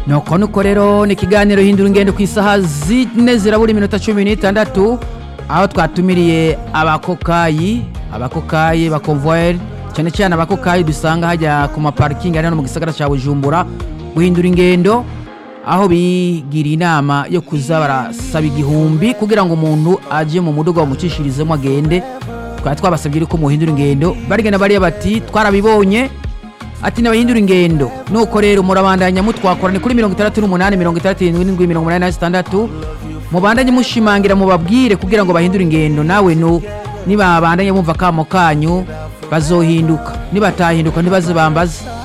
nuko nuko rero ni ikiganiro hindura ingendo ku isaha zine zirabura iminota cumi n'itandatu aho twatumiriye abakokayi abakokayi bakonvoyeri cyane cyane abakokayi dusanga hajya ku maparikingi ari hano mu gisagara cya bujumbura guhindura ingendo aho bigira inama yo kuza barasaba igihumbi kugira ngo umuntu ajye mu muduga bamucishirizemo agende twari twabasabye ko muhindura ingendo barigana bariya bati twarabibonye ati nabahindura ingendo nuko rero murabandanya mutwakora ni kuri mirongo itandatu n'umunani mirongo itandatu n'indwi mirongo umunani na zitandatu mubandanye mushimangira mubabwire kugira ngo bahindure ingendo nawe nu nibabandanye bumva akamo kanyu bazohinduka nibatahinduka ntibaze bambaze